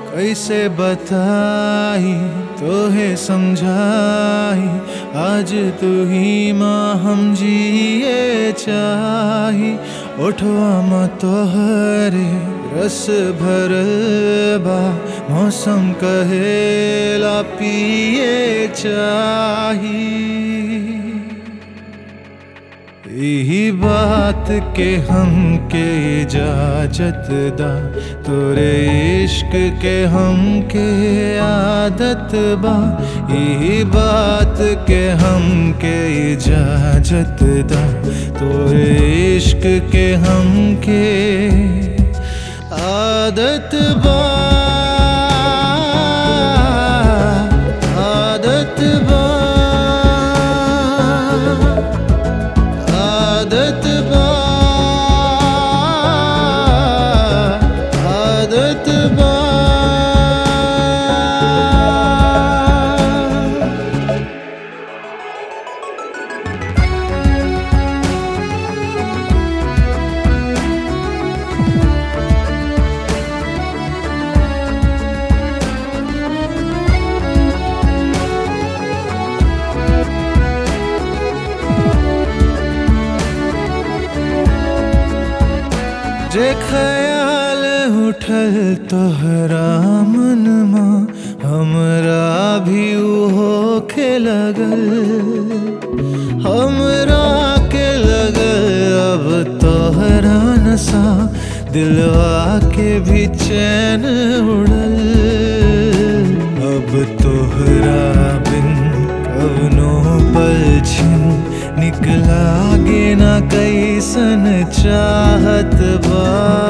कैसे बताई तोहे समझाई आज तू ही माँ हम जिए चाही उठवा म तोहरे रस भरल बा मौसम कहेला पिए चाही यही बात के हम के इजाजत दा तोरे इश्क के हम के आदत बा यही बात के हम के इजाजत दा तोरे इश्क के हम के आदत बा आदत बा आदत बा आदत बा जे ख्याल उठल तोहरा मनमा हमरा भी उहो के लगल हमरा के लगल अब तोहरा नशा दिलवा के भी चैन उड़ल अब तोहरा बिन कवनो पल छिन निकला गे ना कैसन चाहत बा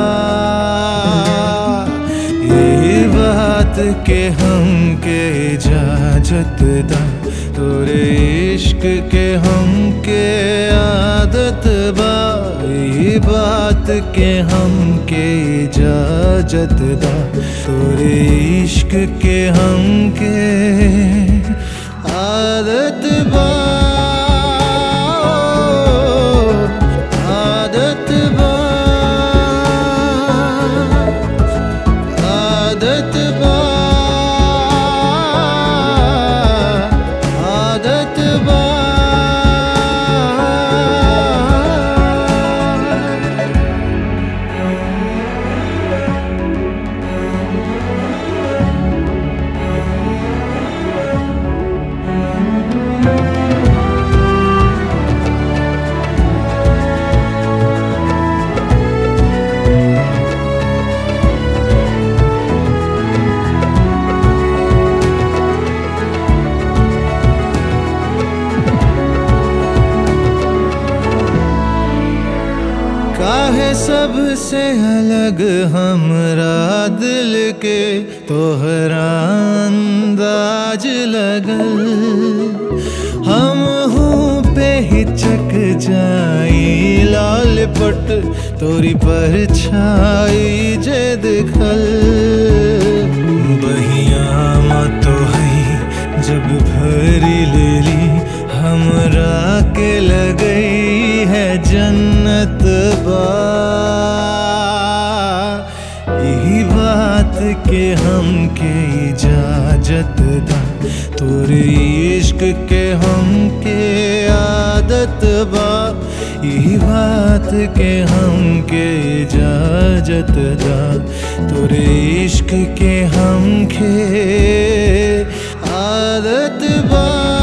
ये बात के हम के इजाजत दा तोरे इश्क के हम के आदत बा ये बात के हम के इजाजत दा तोरे इश्क के हम के आदत बा आदत बा आदत बा आदत बा काहे सबसे अलग हमरा दिल के तोहरा अंदाज लगल हम हूँ पे हिचक जाई लाल पट तोरी पर छाई जे दिखल बहिया मत हई जब भरी लेली हमरा के लगई है जन्नत बा यही बात के हम के इजाजत दा तोरे इश्क के हम के आदत बा यही बात के हम के इजाजत दा तोरे इश्क के हम के आदत बा